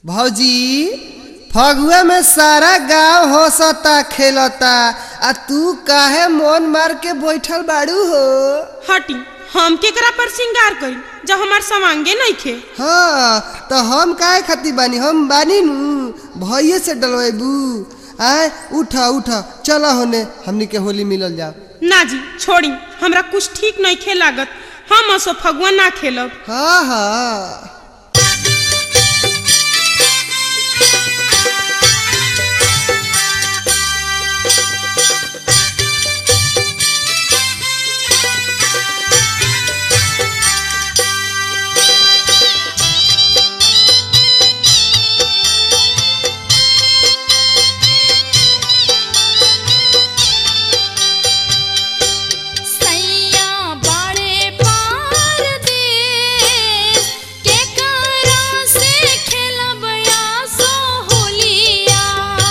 भौजी फगुआ में सारा गांव हंसता खेलता आ तू काहे मन मार के बैठल बाड़ू हो हटी हम केकरा पर श्रृंगार करी जब हमार समांगे नइखे हाँ तो हम काहे खाती बानी हम बानी नु भैये से डलवेबू आय उठ उठ चल होने हमनी के होली मिलल जाओ ना जी छोड़ी हमरा कुछ ठीक नइखे लागत हम असो फगुआ ना खेलब हाँ हाँ सैया बड़े पार देश के करा से खेलब आसो होलिया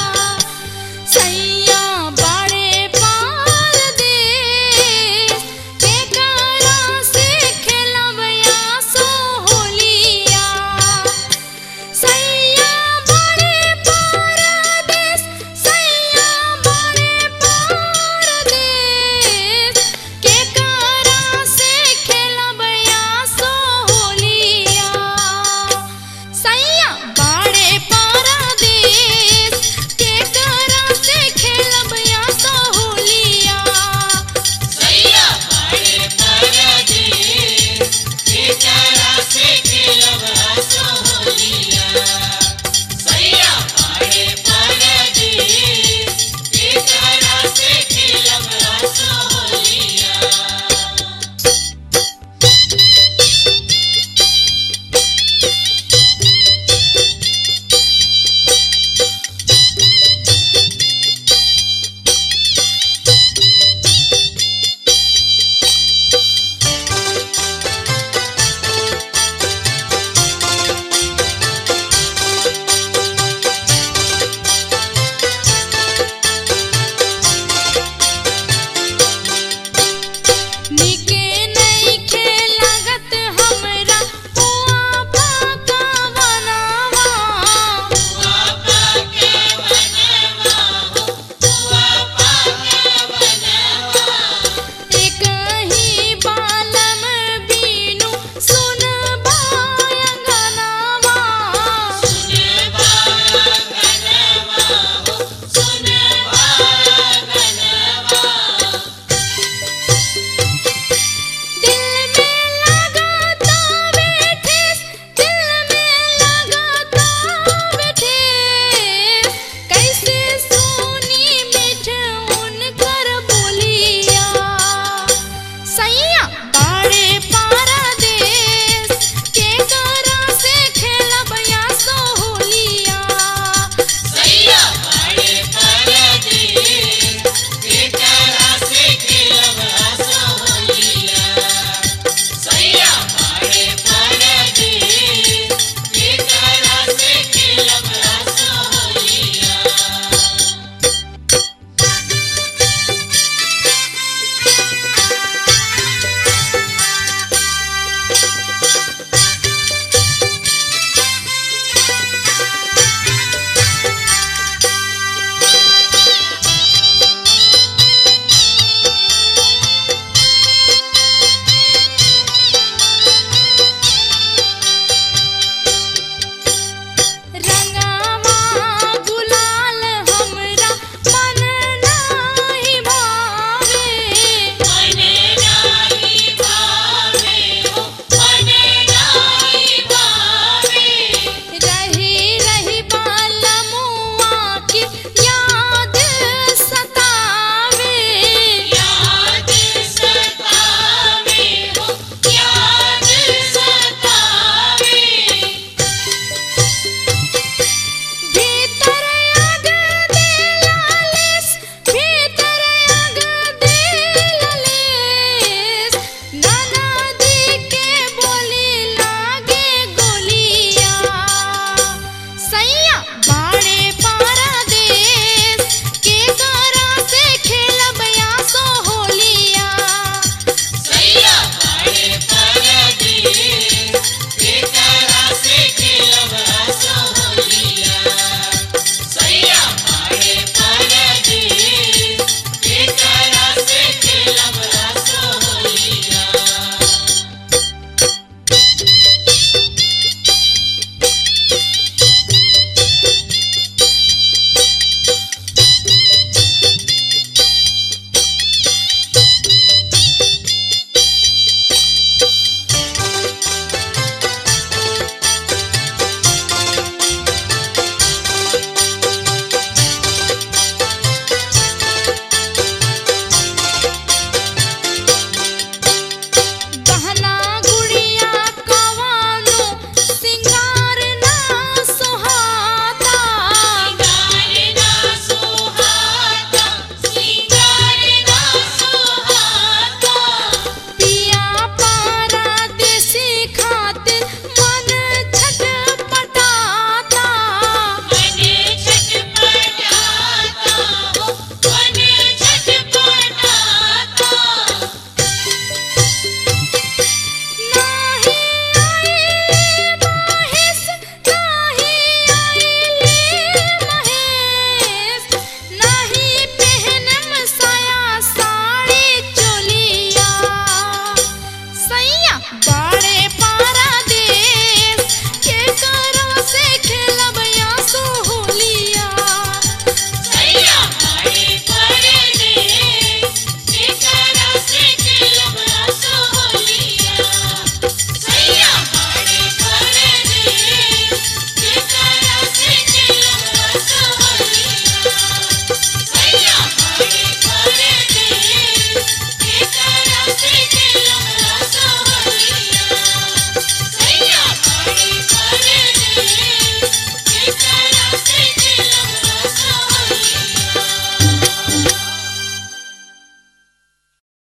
सैया बड़े पार देश के करा से खेलब आसो होलिया सैया बड़े परदेस सैया बड़े परदेस के करा से खेलब आसो होलिया सैया बड़े परदेस के करा से खेलब आसो होलिया सैया बड़े परदेस बेचारा से खेलब हंसो होलिया सैया बड़े परदेस बेचारा से खेलब हंसो होलिया निके नइखे लागत हमरा पुआ पाका बनावा पापा के बनवा हो बुआ पाके बनवा एक ही बालम बीनु सुन बायंगनावा सुने बाया गनवा हो सुने बाया गनवा दिल में लगाता बैठे दिल में लगाता बैठे कैसे सोनी मिठ उनकर बोलिया सैया बड़े पा